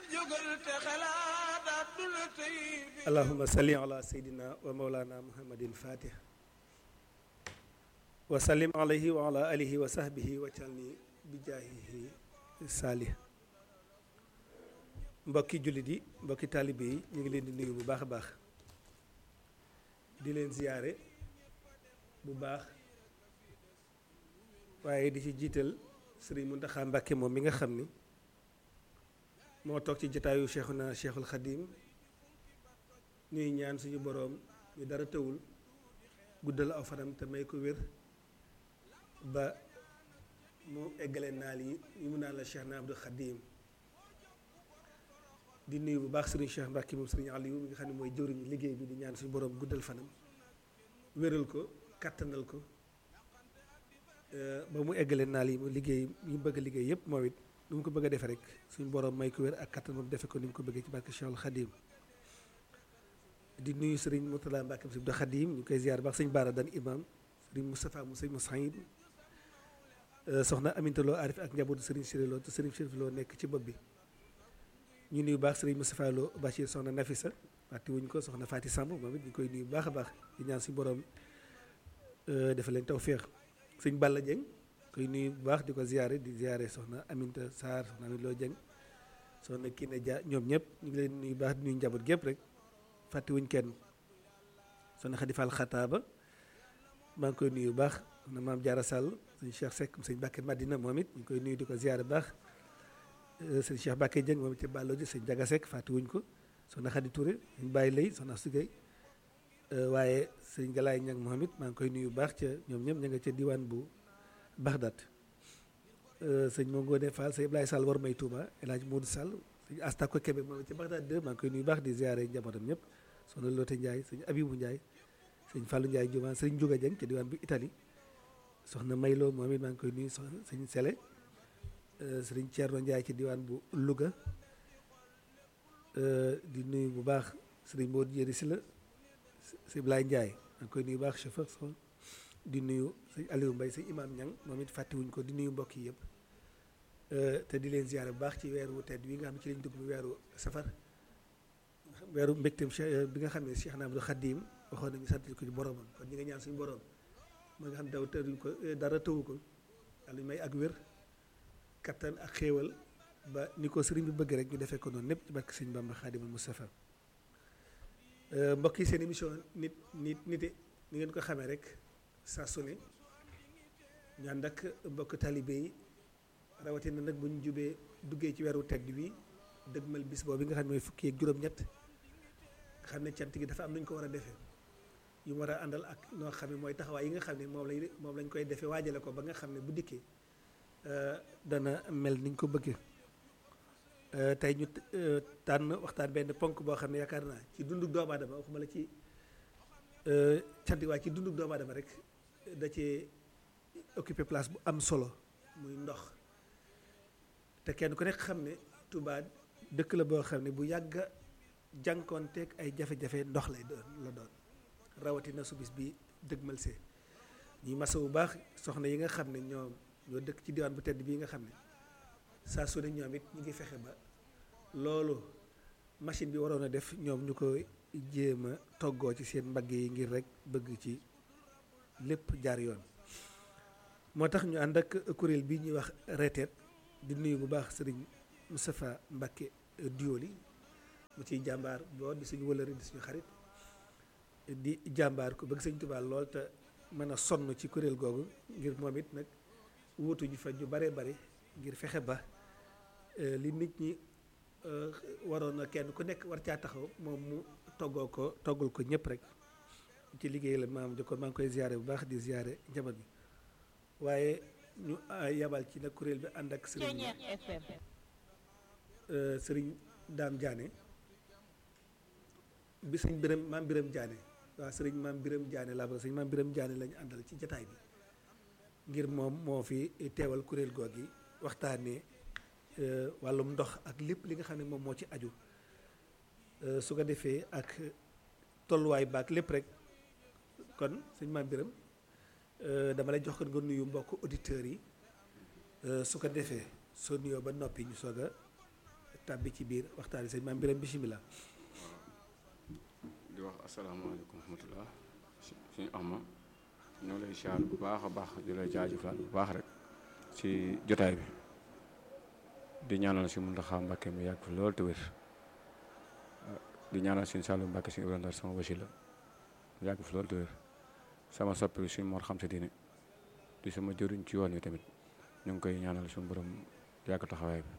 jógal te xalaat àdduna tey allahuma salli ala seydina wa maulana muhammadin fatih wa sallim alayhi wa ala alihi wa sahbihi wa calni bi jaahihi saalih mbokki jullit yi mbokki taalibe yi ñu ngi leen di nuyu bu baax a baax di leen ziyaare bu baax waaye di ci jiital sëriñ Muntaxa Mbàkke moom mi nga xam ni moo toog ci jataayu cheikhuna cheikhul xadim ñuy ñaan suñu boroom ñu dara tëwul guddal aw fanam te may ko wér ba mu eggale naal yi yi mu naan la cheikh na abdul xadim di nuyu bu baax sëriñ cheikh Mbàkke moom sëriñ Aliou mi nga xam ne mooy jëwriñu liggéey bi di ñaan suñu boroom guddal fanam wéral ko kàttanal ko ba mu eggale naal yi mu liggéey yi mu bëgg a liggéey yépp moom it lu mu ko bëgg a defe rek suñu boroom may ko wér ak kattan moom defe ko ni mu ko bëggee ci barke Cheikhul Khadim di nuyu sëriñ Mourtala Mbacke si Abdou Khadim ñu koy ziar baax sëñ Baara dan imam sëriñ Moustapha mu sëñ Moussaïd soxna Aminta Lo Arif ak njabootu sëriñ Siré Lo te sëriñ Chérif Lo nekk ci bopp bi ñu nuyu baax sëriñ Moustapha Lo Bachir soxna Nafisa fàtte wuñ ko soxna Fati Samb moom it ñu koy nuyu baax a baax di ñaan suñu boroom dafa leen tawféex sëñ Balla Dieng koy nuyu bu baax di ko ziare di ziare soxna Aminta Sarr soxna Amit Loo Dieng soxna Kiné Dia ñoom ñëpp ñu ngi leen nuyu baax di nuyu njaboot gépp rek fàttewuñ kenn soxna Xadi Fall Xataaba maa ngi koy nuyu bu baax soxna Maam Jaara Sall sëñ Cheikh Seck sëñ Mbàkke Madina moom it ñu ngi koy nuyu di ko ziare bu baax sëñ Cheikh Mbàkke Dieng moom it ci Ballo ji sëñ Jaga Seck fàttewuñ ko soxna Xadi Touré sëñ Baye Lay soxna Sugay waaye sëñ Galaay Ñang moom it maa ngi koy nuyu bu baax ca ñoom ñëpp ña nga ca diwaan bu Bagdad sëñ Mo Ngone Fall sëñ Ibrahima Sall war may Touba El Hadj Modou Sall sëñ Astako Kébé moom ci Bagdad 2 maa ngi koy nuyu baax di ziare njabootam ñëpp soxna Lotte Ndiaye sëñ Abibou Ndiaye sëñ Fallou Ndiaye Juma sëñ Ndiouga Dieng ci diwaan bu Italie soxna Maylo moom it maa ngi koy nuyu soxna sëñ Sele sëñ Thierno Ndiaye ci diwaan bu Louga di nuyu bu baax sëñ Modou Jéri si la sëñ Ibrahima Ndiaye maa ngi koy nuyu baax chauffeur so di nuyu sëñ Aliou Mbaye sëñ Imam Ñang moom it fàttewuñ ko di nuyu mbokk yi yëpp te di leen ziare bu baax ci weeru tedd wi nga xam ne ci lañ dugg mu weeru safar weeru mbégteem bi nga xam ne Cheikh na Abdou Khadim waxoon nañu sant ko ci boromam kon ñi nga ñaan suñu borom ma nga xam daw tëruñ ko dara tëwu ko yàlla may ak wér kattan ak xéewal ba ni ko sëriñ bi bëgg rek ñu defee ko noonu lépp ci barke sëñ Bamba Khadimul Mustafa mbokk yi seen émission nit nit nite ni ngeen ko xamee rek saa su ne ñu ànd ak mbokk talibé yi rawatina nag bu ñu jubee duggee ci weeru tedd wi dëgmal bis boobu nga xam ne mooy fukki ak juróom-ñett nga xam ne cant gi dafa am nu ñu ko war a defee yu mu war a àndal ak noo xam ne mooy taxawaay yi nga xam ne moom lañ moom lañ koy defee waajale ko ba nga xam ne bu dikkee dana mel niñ ko bëggee tey ñu tànn waxtaan benn ponk boo xam ne yaakaar naa ci dundu doomu aadama waxuma la ci cant gi waaye ci dundu doomu aadama rek da cee occupé place bu am solo muy ndox te kenn ku nekk xam ne Touba dëkk la boo xam ne bu yàgg jànkoonteeg ay jafe-jafe ndox lay doon la doon rawatina su bis bi dëgmal see ñuy masa bu baax soxna yi nga xam ne ñoom ñoo dëkk ci diwaan bu tedd bii nga xam ne saa su ne ñoom it ñu ngi fexe ba loolu machine bi waroon a def ñoom ñu ko jéem a toggoo ci seen mbagg yi ngir rek bëgg ci lépp jaar yoon moo tax ñu ànd ak kuréel bi ñuy wax reteet di nuyu bu baax sëriñ Moustapha Mbacke Dioli mu ciy jàmbaar boo di suñu wëlëri di suñu xarit di jàmbaar ko bëgg sëñ Tuubaa lool te mën a sonn ci kuréel googu ngir moom it nag wuutu ñu fa ñu bare bare ngir fexe ba li nit ñi waroon na kenn ku nekk war caa taxaw moom mu toggoo ko toggul ko ñëpp rek ci liggéey la maam jokkoon maa ngi koy ziare bu baax di ziare njaboot bi waaye ñu yabal ci nag kuréel bi ànd ak sëriñ sëriñ daam Diané bi sëñ Biram maam Biram Diané waaw sëriñ maam Biram Diané laa bëgg sëriñ maam Biram Diané lañu àndal ci jataay bi ngir moom moo fi teewal kuréel goog yi waxtaanee wàllum ndox ak lépp li nga xam ne moom moo ci aju su ko defee ak tolluwaay baak lépp rek kon sëñ maam Biram dama lay jox ko nga nuyu mbokk auditeurs yi su ko defee soo nuyoo ba noppi ñu soog a tàbbi ci biir waxtaan sëñ maam Biram bisimilah. di wax asalaamaaleykum wa rahmatulah suñu ama ñoo lay siyaar bu baax a baax di lay jaajëfal bu baax rek ci jotaay bi di ñaanal si Muntaxa Mbàkke mu yàgg fi lool te wér di ñaanal suñu Saalu Mbàkke suñu Ibrahima Ndar sama wasila mu yàgg fi lool te wér sama soppi suñu Mor xam sa diine di sama jëriñ ci yoon wi tamit ñu ngi koy ñaanal suñu borom yàgg taxawaay bi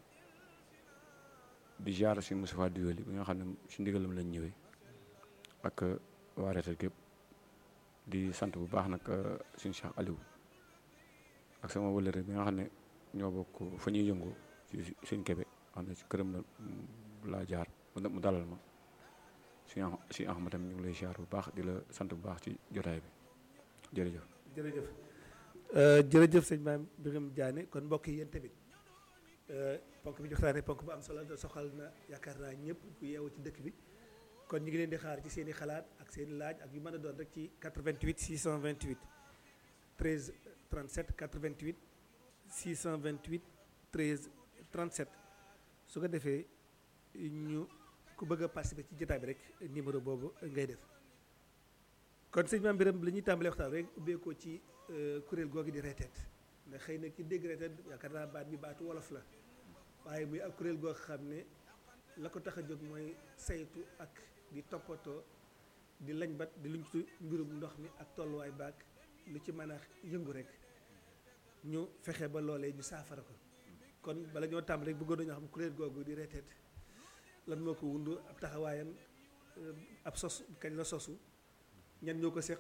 di jaar si Moustapha Diwéli bi nga xam ne si ndigalam lañ ñëwee ak waa reetal gépp di sant bu baax nag suñu Cheikh Aliou ak sama wëllëre bi nga xam ne ñoo bokk fa ñuy yëngu ci suñ kebe xam ne si këram la laa jaar mu dalal ma suñu suñu Ahmad tamit ñu ngi lay jaar bu baax di la sant bu baax ci jotaay bi jërëjëf jërëjëf jërëjëf sëñ maam Biram Diané kon mbokk yi yéen tamit ponk bi joxtaane ponk bu am solo te soxal na yaakaar naa ñëpp ku yeewu ci dëkk bi kon ñu ngi leen di xaar ci seen i xalaat ak seen i laaj ak yu mën a doon rek ci 88 628 13 37 88 628 13 37 su ko defee ñu ku bëgg a participer ci jotaay bi rek numéro boobu ngay def kon sëñ maam Biram li ñuy tàmbalee waxtaan rek ubbeekoo ci kuréel googu di reeteet ndax xëy na ki dégg reeteet yaakaar naa baat bi baatu wolof la waaye muy ak kuréel goo xam ne la ko tax a jóg mooy saytu ak di toppatoo di lañ bat di luñ ci mbirum ndox mi ak tolluwaay baag lu ci mën a yëngu rek ñu fexe ba loolee ñu saafara ko kon bala ñoo tàmbali rek bëggoon nañoo xam kuréel googu di reeteet lan moo ko wundu ab taxawaayam ab sos kañ la sosu ñan ñoo ko séq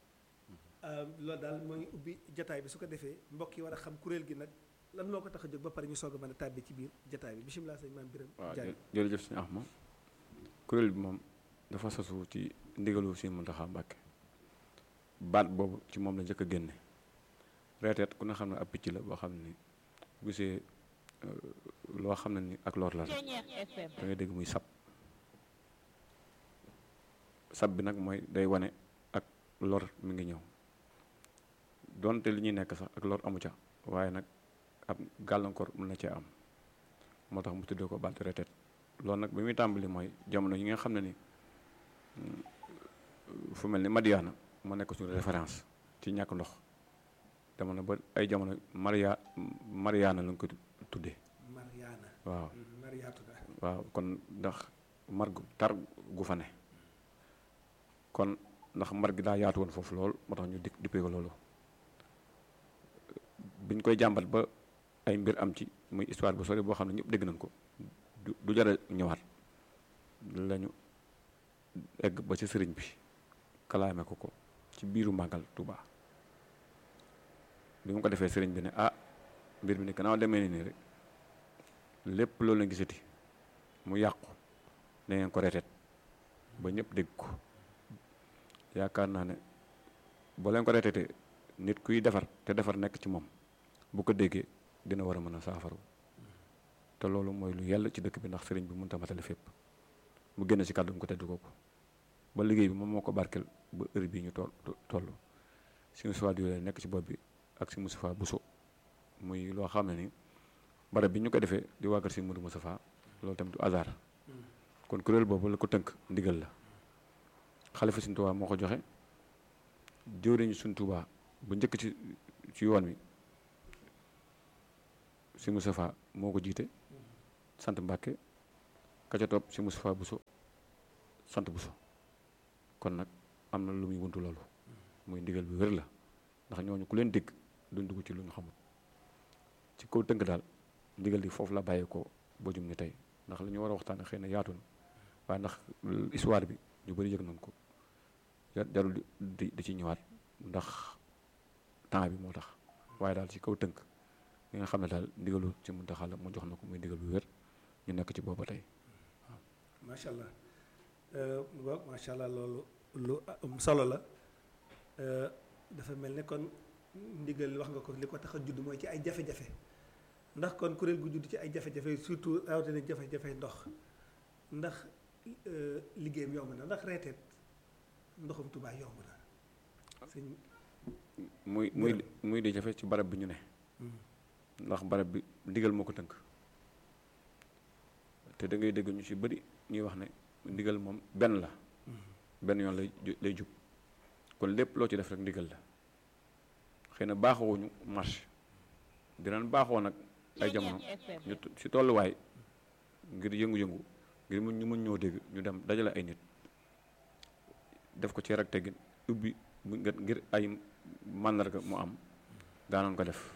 loolu daal mooy ubbi jataay bi su ko defee mbokk yi war a xam kuréel gi nag lan moo ko tax a jóg ba pare ñu soog a mën a tàbbi ci biir jataay bi bisimilah sëñ maam Biram waaw Diané jërëjëf suñu Ahmad kuréel bi moom dafa sosu ci ndigalu Sëñ Muntaxa Mbàkke baat boobu ci moom la njëkk a génne reeteet ku ne xam ne ab picc la boo xam ne bu gisee loo xam ne ni ak lor la rek da ngay dégg muy sab sab bi nag mooy day wane ak lor mi ngi ñëw donte li ñuy nekk sax ak lor amu ca waaye nag ab gàllankoor mën na cee am moo tax mu tuddee ko baat reeteet loolu nag bi muy tàmbali mooy jamono yi nga xam ne ni fu mel ni Madiana moo nekk suñu référence ci ñàkk ndox jamono ba ay jamono Maria Mariana lañ ko tuddee Mariana waaw Mariatu da waaw kon ndax mar gu tar gu fa ne kon ndax mar gi daa yaatu woon foofu lool moo tax ñu di dippee ko loolu biñ koy jàmbat ba ay mbir am ci muy histoire bu sori boo xam ne ñëpp dégg nañ ko du du jar a ñëwaat lañu egg ba ci sëriñ bi kalaame ko ko ci biiru màggal Tuuba bi mu ko defee sëriñ bi ne ah mbir mi ne gannaaw demee ni nii rek lépp loolu la gisati mu yàqu na ngeen ko reeteet ba ñëpp dégg ko yaakaar naa ne boo leen ko reeteetee nit kuy defar te defar nekk ci moom bu ko déggee dina war a mën a saafaru te loolu mooy lu yàlla ci dëkk bi ndax sëriñ bi mënut a matale fépp mu génn ci kàddu mu ko tedd kooku ba liggéey bi moom moo ko barkeel ba heure bii ñu toll toll si Moustapha Diwéli nekk ci bopp bi ak si Moustapha Bousso muy loo xam ne ni barab bi ñu ko defee di wàggal si Modou Moustapha loolu tamit du hasard kon kuréel boobu la ko tënk ndigal la xalifa Sëriñ Tuubaa moo ko joxe jëwriñu Sëriñ Tuubaa bu njëkk ci ci yoon wi si Moustapha moo ko jiite sant Mbàkke ka ca topp si Moustapha Bousso sant Bousso kon nag am na lu muy wuntu loolu muy ndigal bi wér la ndax ñooñu ku leen dégg duñ dugg ci lu ñu xamul ci kaw tënk daal ndigal li foofu la bàyyeekoo ba jum ni tey ndax li ñu war a waxtaane xëy na yaatu na waaye ndax histoire bi ñu bëri yëg nañ ko jarul di di ci ñëwaat ndax temps bi moo tax waaye daal ci kaw tënk li nga xam ne daal ndigalu ci Muntaxa la mu jox na ko muy ndigal bu wér ñu nekk ci booba tey macha allah waaw macha allah loolu lu am solo la dafa mel ne kon ndigal wax nga ko li ko tax a judd mooy ci ay jafe-jafe ndax kon kuréel gu judd ci ay jafe-jafe surtout rawatina jafe-jafe ndox ndax liggéeyam yomb na ndax reeteet ndoxum Tuubaa yomb na sëñ muy muy muy di jafe ci barab bi ñu ne ndax barab bi ndigal moo ko tënk te da ngay dégg ñu ci bëri ñuy wax ne ndigal moom benn la benn yoon lay ju- lay jub kon lépp loo ci def rek ndigal la xëy na baaxawuñu marche dinañ baaxoo nag ay jamono ñu t- ci tolluwaay ngir yëngu-yëngu ngir mun ñu mën ñoo dégg ñu dem dajale ay nit def ko ci rek teggin ubbi mu nga- ngir ay màndarga mu am daanoon ko def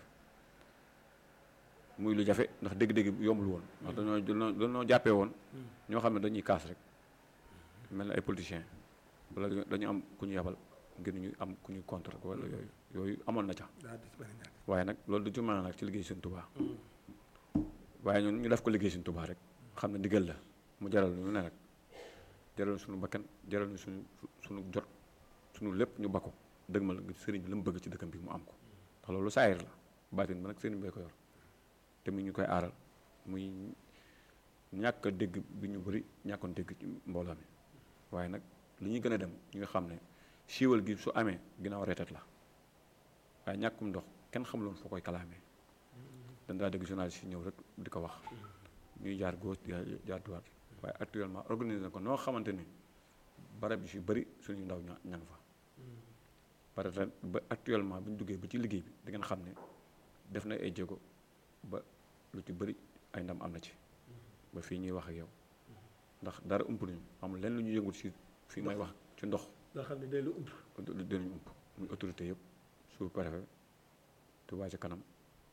muy lu jafe ndax dégg-dégg bi yombul woon ndax dañoo dañoo dañoo jàppee woon ñoo xam ne dañuy kaas rek mel na ay politiciens wala dañu- dañu am ku ñu yabal ngir ñu am ku ñu contre wala yooyu yooyu amoon na ca daa du ci bëri ñàkk waaye nag loolu du ci mën a nag ci liggéey Sëñ Tuubaa waaye ñun ñu def ko liggéey Sëñ Tuubaa rek xam ne ndigal la mu jaral ñu ne rek jaral suñu bakkan jaral ñu suñu suñu jot suñu lépp ñu bakko dëgmal ngir sëriñ bi la mu bëgg ci dëkkam bi mu am ko ndax loolu saayir la baatin ba nag sëriñ bee ko yor te mu ñu koy aaral muy ñàkk a dégg bi ñu bëri ñàkkoon dégg ci mbooloo mi waaye nag li ñuy gën a dem ñu nga xam ne siiwal gi su amee ginnaaw reetat la waaye ñàkkum ndox kenn xamuloon foo koy kalaamee dañ daa dégg journaliste yi ñëw rek di ko wax ñuy jaar gauche di jaar droite waaye actuellement organisé na ko noo xamante ni barab yi si bëri suñu ndaw ña ña nga fa pare ren ba actuellement bu ñu duggee ba ci liggéey bi da ngeen xam ne def na ay jéego ba lu ci bëri ay ndam am na ci ba fii ñuy wax ak yow ndax dara ump nañu amul lenn lu ñu yëngut si fii may wax ci ndox loo xam ne day lu ump dinañu ump muy autorité yëpp sous préfet Touba ca kanam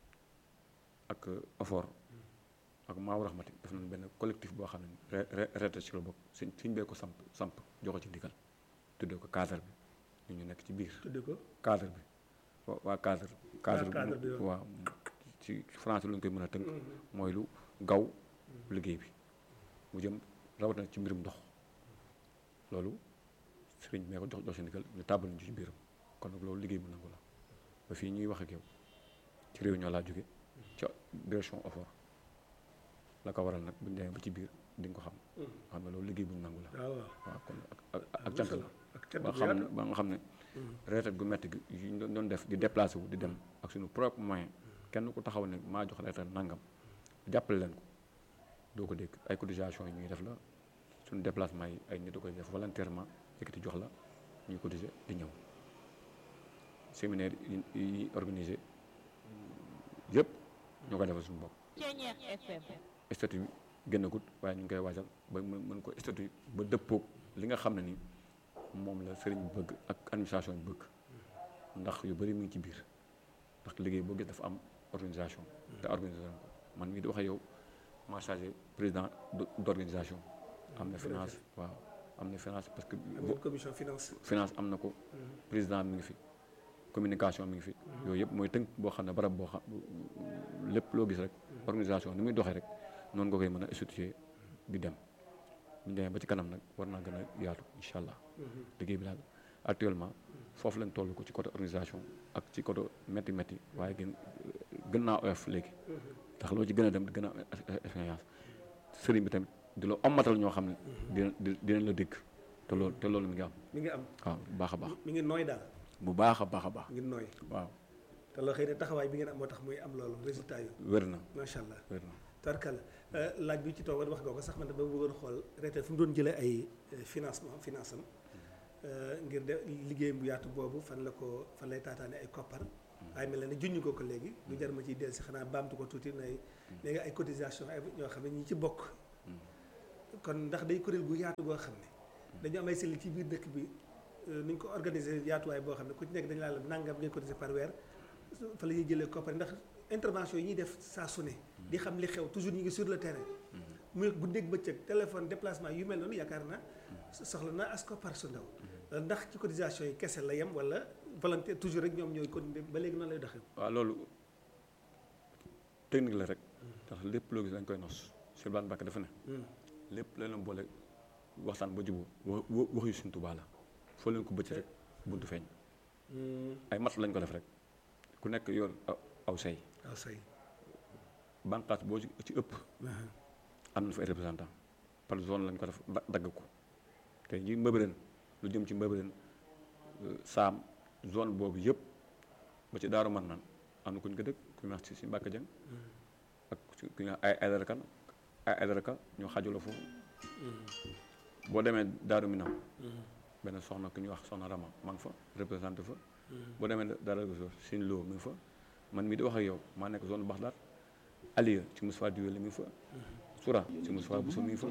ak OFOR ak Maawu Rahmati def nañ benn collectif boo xam ne re re reete ci la bokk suñ suñ bee ko samp samp joxe ci ndigal tuddee ko cadre bi ñu ñu nekk ci biir tudde ko cadre bi wa- waa cadre cadre cadre bi bi waaw. waaw ci français lu ñu koy mën a tënk mooy lu gaw liggéey bi mu jëm rawatina ci mbirum ndox loolu sëriñ mee ko jox jox si ndigal ñu tàbbal ñu ci biiram kon nag loolu liggéey bu nangu la ba fii ñuy wax ak yow ci réunion laa jóge ca direction OFOR la ko waral nag bu ñu demee ba ci biir di nga ko xam xam ne loolu liggéey bu ñu nangu la waaw waaw waaw kon ak ak ak cant la ak cant ba bu xam ne yaatu ba nga xam ne retraite gu metti gi yi ñu doon- doon def di déplacé wu di dem ak suñu propre moyen kenn ku taxaw ne maa jox retraite nangam jàppale leen ko doo ko dégg ay cotisation yi ñuy def la suñu déplacement yi ay nit da koy def volontairement yëkkati jox la ñuy cotiser di ñëw séminaire yi yi organisé yëpp ñoo ko defal suñu bopp Ceñeex FM statut bi génnagut waaye ñu ngi koy waajal ba mën mën ko statut ba dëppoog li nga xam ne ni moom la sëriñ bi bëgg ak administration bi bëgg ndax yu bëri mu ngi ci biir ndax liggéey boo gis dafa am organisation te organisé nañ ko man mii di wax ak yow maa chargé président d' organisation am na finance waaw am na finance parce que am ngeen commission finance finance am na ko président mi ngi fi communication mi ngi fi yooyu yëpp mooy tënk boo xam ne barab boo xam lépp loo gis rek organisation ni muy doxee rek noonu nga koy mën a instituer di dem bu ñu demee ba ci kanam nag war naa gën a yaatu incha allah liggéey bi daal actuellement foofu lañ toll ko ci côté organisation ak ci côté métti métti waaye gën gën naa oyof léegi ndax loo ci gën a dem di gën a am expérience sëriñ bi tamit di la ommatal ñoo xam ne dina di dinañ la dégg te loolu te loolu mi ngi am mi ngi am waaw bu baax a baax mi ngi nooy daal bu baax a baax a baax mi ngi nooy waaw te loo xëy ne taxawaay bi ngeen am moo tax muy am loolu résultat yu wér na macha allah wér na tarkal laaj bi ci toog wax nga ko sax man dama bëggoon xool retraite fu mu doon jëlee ay euh, financement finance am euh, ngir de liggéeyam bu yaatu boobu fan la ko fan lay taataane ay koppar waaye mel na ne junñu ko ko léegi lu jar ma ciy dellu si xanaa baamtu ko tuuti nay léegi ay cotisation ay ñoo xam ne ñi ci bokk kon ndax day kuréel gu yaatu boo xam ne dañu am ay cellules ci biir dëkk bi euh, ni ñu ko organiser yaatuwaay boo xam ne ku ci nekk dañu laa la nangam ngay cotiser par weer fa la ñuy jëlee koppar ndax intervention yi ñuy def saa su ne di xam li xew toujours ñu ngi sur le terrain muy guddeeg bëccëg téléphone déplacement yu mel noonu yaakaar na soxla na as koppar su ndaw ndax ci cotisation yi kese la yem wala volontaire toujours rek ñoom ñooy continuer ba léegi noonu lay doxee waaw loolu technique la rek ndax lépp loo gis dañ koy nos Sylvain Bakk dafa ne lépp la leen boole waxtaan ba juboo wa wa- wax yu Sëñ Tuubaa la foo leen ko bëcc rek buntu feeñ ay mat lañ ko def rek ku nekk yor aw aw say waaw say bànqaas boo ci ci ëpp am na fa ay représentant par zone lañ ko def da- dagg ko te ji mbëbëreen lu jëm ci mbëbëreen saam zone boobu yëpp ba ci daaru man naan am na ku ñu ko dëkk ku ñu wax ci si Mbàkke Jeng ak ku ñu wax ay ay dara kan ay adaraka ñoo xajula foofu boo demee Daaru Minam benn soxna ku ñuy wax soxna Rama maa ngi fa représenté fa boo demee Daaru Goso Sine Lo mi ngi fa man mii di wax ak yow maa nekk zone Baxdaat Aliya ci Moussa Diwele mi ngi fa Soura ci Moussa Bousso mi ngi fa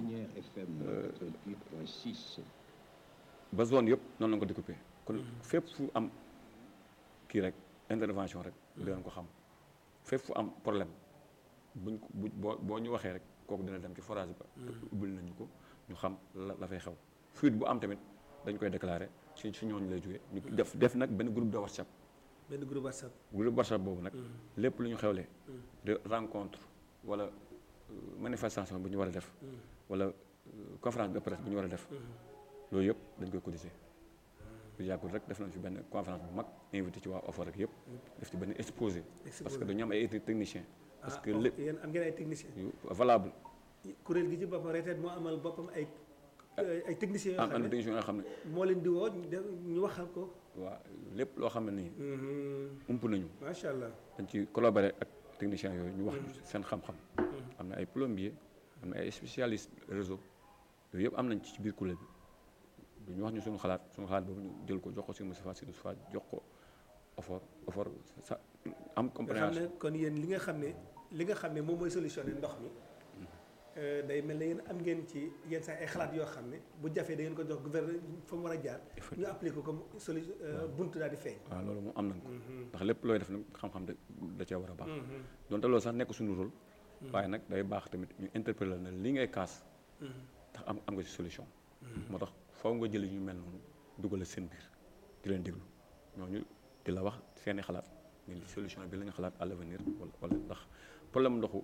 ba zone yëpp noonu la ko découpé kon fépp fu am kii rek intervention rek dinañ ko xam fépp fu am problème buñ ko bu boo boo ñu waxee rek kooku dina dem ci forage ba ubbil nañu ko ñu xam la la fay xew fuite bu am tamit dañ koy déclaré ci ci ñooñu lay jógee ñu def def nag benn groupe de WhatsApp benn groupe WhatsApp groupe WhatsApp boobu nag lépp lu ñu xewlee de rencontre wala euh, manifestation bu ñu war a def wala euh, conférence de presse bu ñu war a def loolu yëpp dañ koy cotiser bu yàggul rek def nañ fi benn conférence bu mag invité ci waa OFOR rek yëpp def ci benn exposé parce que dañu am ay technicien parce que lépp yéen am ngeen ay techniciens yu valable kuréel gi ci boppam reteet moo amal boppam ay ay techniciens yoo am xam am ne technicien yoo xam ne moo leen di woo ñu def ñu waxal ko waa lépp loo xam ne nii ump nañu macha allah dañ ci collaborer ak techniciens yooyu ñu wax ñu seen xam-xam am na ay plombier am na ay spécialiste réseau yooyu yëpp am nañ ci biir kuréel bi ñu wax ñu suñu xalaat suñu xalaat boobu ñu jël ko jox ko si Moustapha si Moustapha jox ko OFOR OFOR sa am nga xam compréhension ne kon yéen li nga xam ne li nga xam ne moom mooy solutionné ndox mi euh, day mel ne yéen am ngeen ci yenn saa ay xalaat yoo xam ne bu jafee da ngeen ko jox gouverneur fa mu war a jaar ñu appliqué ko comme solution buntu daal di feeñ waaw loolu moom am nañ ko ndax lépp looy def nag xam-xam da da cee war a baax donte loolu sax nekk suñu rôle waaye nag day baax tamit ñu interpeller na li ngay kaas ndax am am nga ci solution moo tax faw nga jëli ñu mel noonu dugal seen biir di leen déglu ñooñu di la wax seeni xalaat ni solution bi la ñu xalaat à l'avenir wala wala ndax problème ndoxu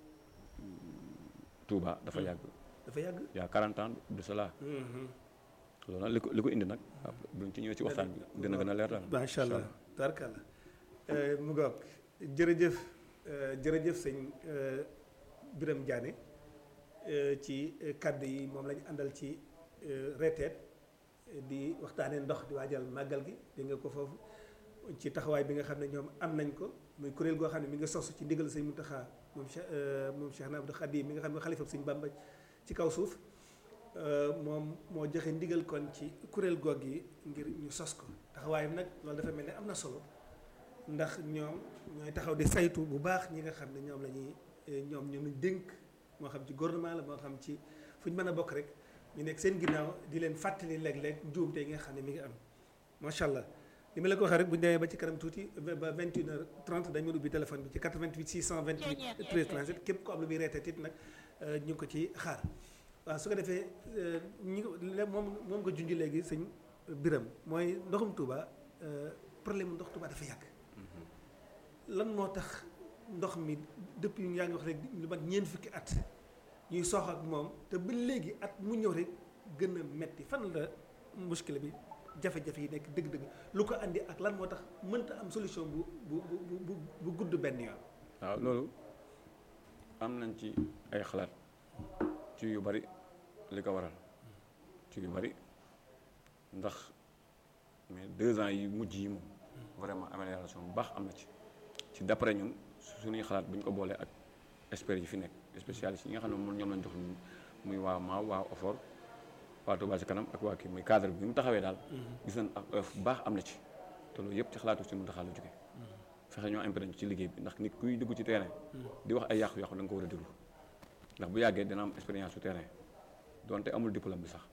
Touba dafa yàgg dafa yàgg y a 40 ans de cela loolu nag li ko li ko indi nag buñ ci ñëwee ci waxtaan bi dina gën a leer daal macha allah tarkalla mu ngoog jërëjëf euh, jërëjëf sëñ euh, Birame Diané euh, ci kàddu yi moom lañu àndal ci reteet di waxtaanee ndox di waajal màggal gi dégg nga ko foofu ci taxawaay bi nga xam ne ñoom am nañ ko muy kuréel goo xam ne mi nga sosu ci ndigal sëñ Mountakha moom Cheikh moom Cheikh Abdou Khadim mi nga xam ne xalifa sëñ Bamba ci kaw suuf moom moo joxe ndigal kon ci kuréel goog yi ngir ñu sos ko taxawaayam nag loolu dafa mel ne am na solo ndax ñoom ñooy taxaw di saytu bu baax ñi nga xam ne ñoom la ñuy ñoom ñoom lañ dénk moo xam ci gouvernement la moo xam ci fu ñu mën a bokk rek ñu nekk seen ginnaaw di leen fàttali léeg-léeg njuumte yi nga xam ne mi ngi am macha allah li ma la ko waxee rek bu ñu demee ba ci kanam tuuti ba 21 heures 30 dañu ubbi téléphone bi ci 88 628 13 37 képp ko am lu muy reeteet it nag ñu ngi ko ci xaar waaw su ko defee ñi moom moom nga junj léegi sëñ Biram mooy ndoxum Touba problème ndox Touba dafa yàgg lan moo tax ndox mi depuis yaa ngi wax rek lu mat ñeent fukki at ñuy sox ak moom te ba léegi at mu ñëw rek gën a metti fan la muskile bi jafe-jafe yi nekk dëgg-dëgg lu ko andi ak lan moo tax mënta am solution bu bu bu bu bu gudd benn yoon. waaw loolu am nañ ci ay xalaat ci yu bari li ko waral ci yu bari ndax mais deux ans yi mujj yi moom vraiment amélioration bu baax am na ci ci d'après ñun suñuy xalaat bu ñu ko boolee ak experts yi fi nekk spécialistes yi nga xam ne moom ñoom lañ jox muy waa maaw waa OFOR waa Touba ci kanam ak waa kii muy cadre bi mu taxawee daal gis nañ ak oeuf bu baax am na ci te loolu yëpp ci xalaatu si mu taxaa la jóge fexe ñoo imprégné ci liggéey bi ndax nit kuy dugg ci terrain di wax ay yàqu-yàqu da nga ko war a déglu ndax bu yàggee dina am expérience su terrain donte amul diplôme bi sax